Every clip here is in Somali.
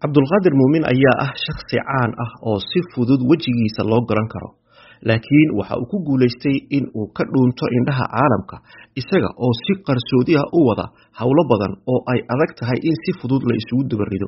cabdulqaadir muumin ayaa ah shakhsi caan ah oo si fudud wejigiisa loo garan karo laakiin waxa uu ku guulaystay in uu ka dhuunto indhaha caalamka isaga oo si qarsoodi ah u wada howlo badan oo ay adag tahay in si fudud la isugu dabarido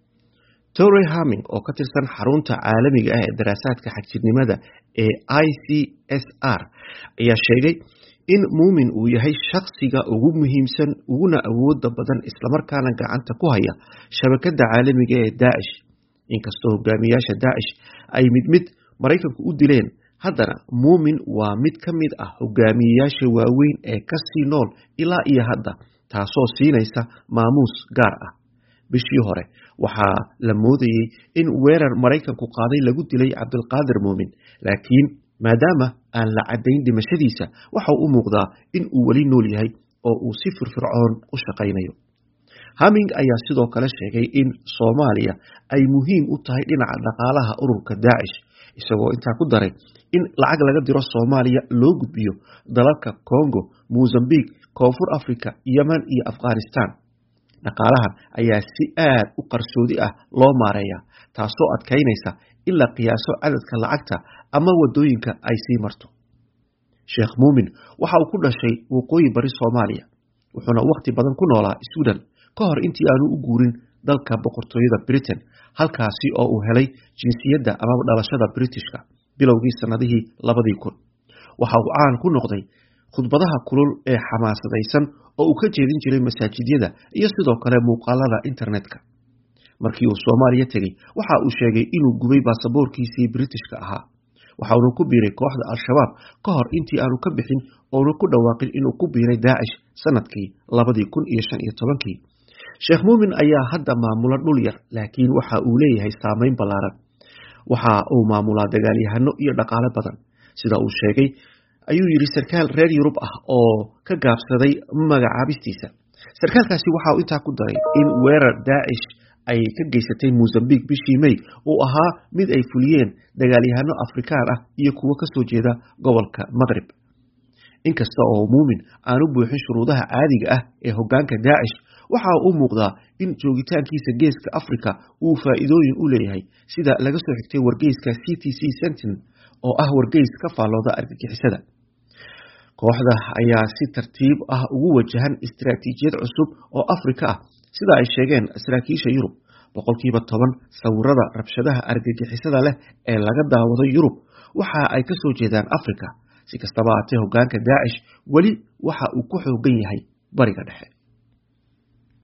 tory haming oo ka tirsan xarunta caalamiga ah ee daraasaadka xagjirnimada ee i c s r ayaa sheegay in muumin uu yahay shakhsiga ugu muhiimsan uguna awooda badan islamarkaana gacanta ku haya shabakada caalamiga ee daacish inkastoo hogaamiyaasha daacish ay mid mid maraykanku u dileen haddana muumin waa mid ka mid ah hogaamiyeyaasha waaweyn ee kasii nool ilaa iyo hadda taasoo siinaysa maamuus gaar ah bishii hore waxaa la moodayey in weerar maraykanku qaaday lagu dilay cabdilqaadir muumin laakiin maadaama aan la caddayn dhimashadiisa waxa u muuqdaa in uu weli nool yahay oo uu si firfircoon u shaqaynayo haming ayaa sidoo kale sheegay in soomaaliya ay muhiim u tahay dhinaca dhaqaalaha ururka daacish isagoo intaa ku daray in lacag laga diro soomaaliya loo gudbiyo dalalka congo mozambique koonfur africa yemen iyo afghanistan dhaqaalahan ayaa si aad u qarsoodi ah loo maareeya taasoo adkaynaysa in la qiyaaso cadadka lacagta ama wadooyinka ay sii marto sheekh muumin waxa uu ku dhashay waqooyi bari soomaaliya wuxuuna wakhti badan ku noolaa sweden ka hor intii aanu u guurin dalka boqortooyada britain halkaasi oo uu helay jinsiyadda amaba dhalashada britishka bilowgii sannadihii labadii kun waxa uu caan ku noqday khudbadaha kulul ee xamaasadaysan oo uu ka jeedin jiray masaajidyada iyo sidoo kale muuqaalada internetka markii uu soomaaliya tegey waxa uu sheegay inuu gubay baasaboorkiisii britishka ahaa waxauna ku biiray kooxda al-shabaab ka hor intii aanu ka bixin oona ku dhawaaqin inuu ku biiray daacish sanadkii labadii kun iyo shan iyo tobankii sheekh muumin ayaa hadda maamula dhul yar laakiin waxa uu leeyahay saameyn ballaaran waxa uu maamulaa dagaalyahano iyo dhaqaale badan sida uu sheegay ayuu yidhi sarkaal reer yurub ah oo ka gaabsaday magacaabistiisa sarkaalkaasi waxa uu intaa ku daray in weerar daacish ay ka geysatay mozambique bishii may uu ahaa mid ay fuliyeen dagaalyahano afrikaan ah iyo kuwo kasoo jeeda gobolka maqrib inkasta oo muumin aanu buuxin shuruudaha caadiga ah ee hogaanka daacish waxa u muuqdaa in joogitaankiisa geeska africa uu faa'iidooyin u leeyahay sida laga soo xigtay wargeyska c t c sentin oo ah wargeys ka faallooda argagixisada kooxda ayaa si tartiib ah ugu wajahan istaraatiijiyad cusub oo afrika ah sida ay sheegeen saraakiisha yurub boqolkiiba toban sawirada rabshadaha argagixisada leh ee laga daawado yurub waxa ay ka soo jeedaan africa si kastaba haatee hogaanka daacish weli waxa uu ku xoogan yahay bariga dhexe